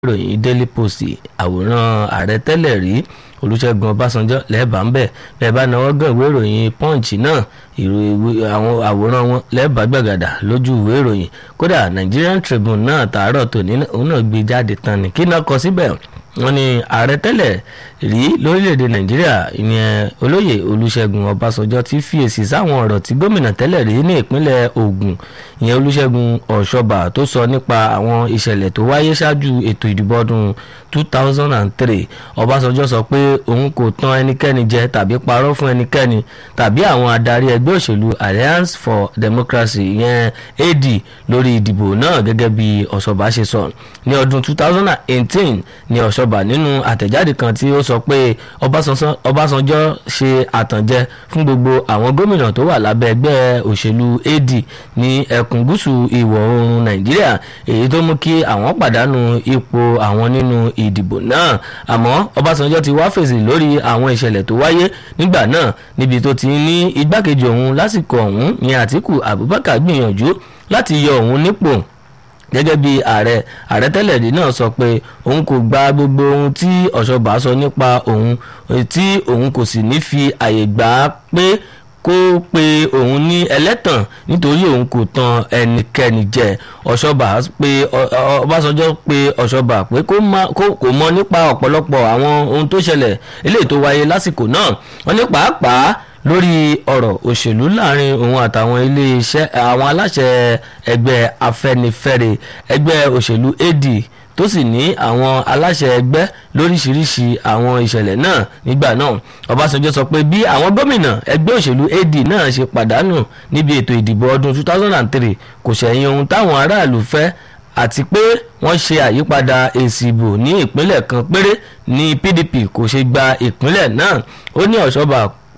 ìròyìn daily post àwòrán ààrẹ tẹ́lẹ̀ rí olùṣègùn ọbásanjọ́ lẹ́ẹ̀bà ń bẹ̀ bẹ́ẹ̀ bá náwó gan ìwé ìròyìn punch náà àwọn àwòrán wọn lẹ́ẹ̀bà gbàgàdà lójú ìwé ìròyìn kódà nigerian tribune náà tààrọ̀ tòní òun náà gbé jáde tán ni kí náà kọ síbẹ̀ wọ́n ní ààrẹ tẹ́lẹ̀ rí lórílẹ̀‐èdè nàìjíríà ìyẹn olóyè olùṣègùn ọbásanjọ́ ti fi èsì sáwọn ọ̀rọ̀ tí gómìnà tẹ́lẹ̀ rí ní ìpínlẹ̀ ògùn ìyẹn olùṣègùn ọ̀ṣọ́bà tó sọ nípa àwọn ìṣẹ̀lẹ̀ tó wáyé ṣáájú ètò ìdìbò ọdún 2003 ọbásanjọ́ sọ pé òun kò tàn ẹnikẹ́ni jẹ tàbí parọ́ fún ẹnikẹ́ni tàbí àwọn adarí ẹgbẹ́ òṣèlú alliance for democracy ìyẹn ad lórí ìdìbò náà gẹ́gẹ́ bí ọ̀ṣọ́bà ṣe sọ ní ọdún 2018 ní ọ̀ṣọ́bà nínú àtẹ̀jáde kan tí ó sọ pé ọbásanjọ́ ṣe àtànjẹ fún gbogbo àwọn gómìnà tó wà lábẹ́ ẹgbẹ́ òṣèlú ad ní ẹkùn gúúsù ìwọ̀ oòrùn nàìjíríà èyí tó mú kí àwọn pàdánù ipò àwọn nínú ìdìbò náà àmọ́ ọbásanjọ́ ti wá fèsì lórí àwọn ìṣẹ̀lẹ̀ tó wáyé nígbà náà níbi tó ti ní igbákejì òun lásìkò ọ̀hún ní àtìkù abubakar gbìyànjú láti yọ òun nípò gẹ́gẹ́ bí ààrẹ ààrẹ tẹ́lẹ̀ rí náà sọ pé òun kò gba gbogbo ohun tí ọ̀ṣọ́bà sọ nípa òun tí òun kò sì ní fi àyè gbà á pé kó pe òun ní ẹlẹ́tàn nítorí òun kò tan ẹnikẹ́ni jẹ ọ̀ṣọ́bà pé ọbásanjọ́ pé ọ̀ṣọ́bà pé kò mọ nípa ọ̀pọ̀lọpọ̀ àwọn ohun tó ṣẹlẹ̀ eléyìí tó wáyé lásìkò náà wọ́n ní pàápàá lórí ọ̀rọ̀ òṣèlú láàrin òun àtàwọn iléeṣẹ́ àwọn aláṣẹ ẹgbẹ́ afẹ́nifẹ́re ẹgbẹ́ òṣèlú ad tó sì ní àwọn aláṣẹ ẹgbẹ́ lóríṣiríṣi àwọn ìṣẹ̀lẹ̀ náà nígbà náà ọbásanjọ́ sọ pé bí àwọn gómìnà ẹgbẹ́ òṣèlú ad náà ṣe pàdánù níbi ètò ìdìbò ọdún 2003 kò ṣẹ̀yìn ohun táwọn aráàlú fẹ́ àti pé wọ́n ṣe àyípadà èsì ìbò ní ìpínlẹ̀ kan péré ní pdp kò ṣe gba ìpínlẹ̀ náà ó ní ọ̀ṣọ́bà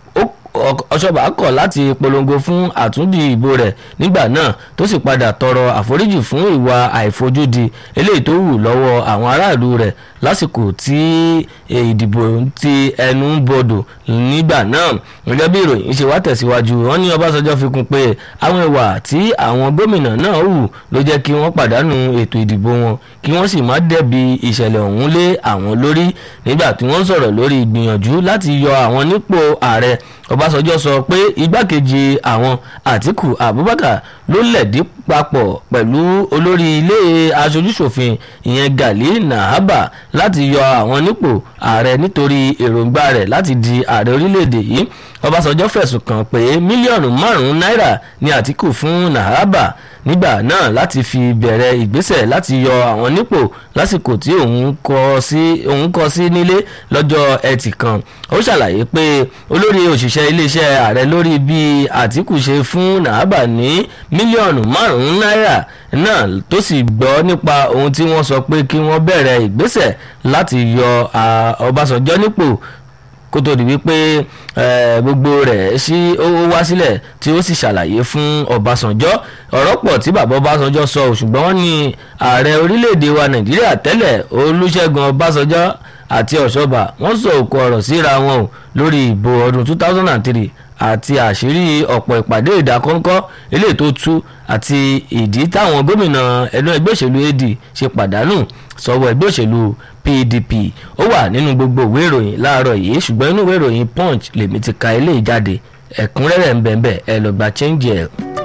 ọ̀ṣọ́bà kọ̀ láti polongo fún àtúndì ìbò rẹ̀ nígbà náà tó sì padà tọrọ àforíjì fún ìwà àìfojúdi eléyìí tó wù lọ́wọ́ àwọn aráàlú rẹ̀ lásìkò tí ìdìbò ti ẹnu ń bodò nígbà náà gẹ́gẹ́ bí ìròyìn ṣe wá tẹ̀síwájú wọ́n ní ọbásanjọ́ fi kún pé àwọn ìwà tí àwọn gómìnà náà hù ló jẹ́ kí wọ́n pàdánù ètò ìdìbò wọn kí wọ́n sì má dẹ̀bi ìṣẹ̀lẹ̀ ọ̀hún lé àwọn lórí nígbà tí wọ́n sọ̀rọ̀ lórí ìgbìyànjú láti yọ àwọn nípò ààrẹ ọbásanjọ́ sọ pé igbákejì àwọn àtìkù abubakar ló lẹ̀dí papọ̀ pẹ̀lú olórí ilé aṣojúṣòfin ìyẹn gali nahaba láti yọ àwọn nípò ààrẹ nítorí èròǹgbà rẹ̀ láti di ààrẹ orílẹ̀-èdè yìí ọbásanjọ́ fẹ̀sùn kàn pé mílíọ̀nù márùn-ún náírà ní àtìkù fún nahaba nígbà náà láti fi bẹ̀rẹ̀ ìgbésẹ̀ láti yọ àwọn nípò lásìkò tí òun kọ sí nílé lọ́jọ́ ẹtì kan ó ṣàlàyé pé olórí òṣìṣẹ́ iléeṣẹ́ ààrẹ lórí bí àtìkù ṣe fún nahaba ní mílíọ̀nù márùn-ún náírà náà tó sì gbọ́ nípa ohun tí wọ́n sọ pé kí wọ́n bẹ̀rẹ̀ ìgbésẹ̀ láti yọ ọbásanjọ́ nípò kó tó di wípé gbogbo rẹ̀ sí ó wá sílẹ̀ tí ó sì ṣàlàyé fún ọbásanjọ́ ọ̀rọ̀ pọ̀ tí bàbá ọbásanjọ́ sọ ṣùgbọ́n wọ́n ní ààrẹ orílẹ̀-èdè wa nàìjíríà tẹ́lẹ̀ olúṣẹ́gun ọbásanjọ́ àti ọ̀ṣọ́bà wọ́n sọ òkú ọ̀rọ̀ síra wọn o lórí ìbò ọdún 2003 àti àṣírí ọ̀pọ̀ ìpàdé ìdákọ́ńkọ́ eléyìí tó tú àti ìdí táwọn gómìnà ẹnu ẹgbẹ́ òṣèlú ad ṣe pàdánù sọ́wọ́ ẹgbẹ́ òṣèlú pdp ó wà nínú gbogbo ìwé ìròyìn láàárọ̀ yìí ṣùgbọ́n inú ìwé ìròyìn punch lèmi ti ka eléyìí jáde ẹ̀kúnrẹ́rẹ́ ń bẹ̀ẹ̀ ẹ lọ gba change ẹ̀.